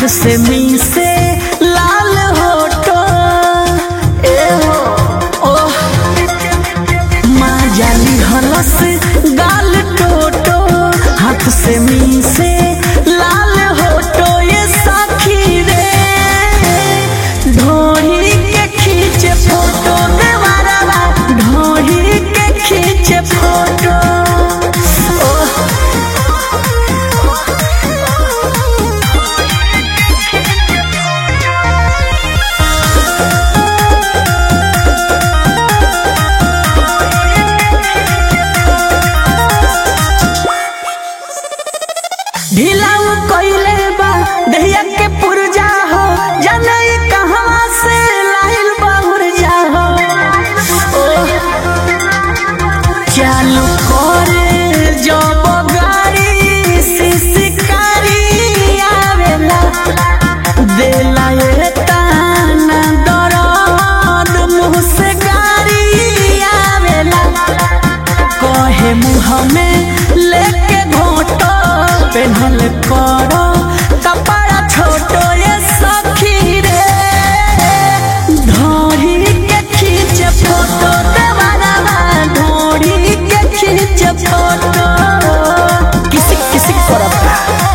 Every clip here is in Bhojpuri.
से मी से लाल होटो ए हो ओ माँ जाली हलस गाल टोटो हाथ से मी से लाल होटो ये साखी रे ढोरी के खींचे फोटो देवारा ढोरी के खींचे फोटो ओह ढिलाऊ कइले बा दहिया के पुरजा हो जाने कहाँ से लाइल बहुरजा हो ओ चालू करे जब गाड़ी सिसकारी आवेला देला ये ताना दरद मुँह से गाड़ी आवेला कहे मुँह में लेके घोटो पेन्हल करो कपड़ा छोटो ये सखी रे ढोरी के खींच फोटो देवारा ढोरी के खींच फोटो किसी किसी करता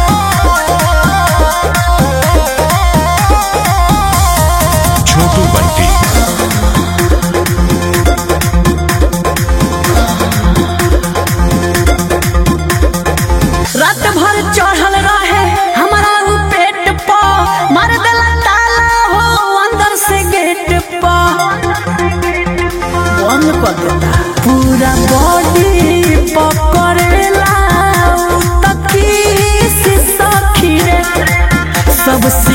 छोटू बंटी रात भर चढ़ल रहे हमारा उ पेट प मार देला ताला हो अंदर से गेट प बंद कर देता पूरा बॉडी पकड़ेला तकी से सखी रे सबसे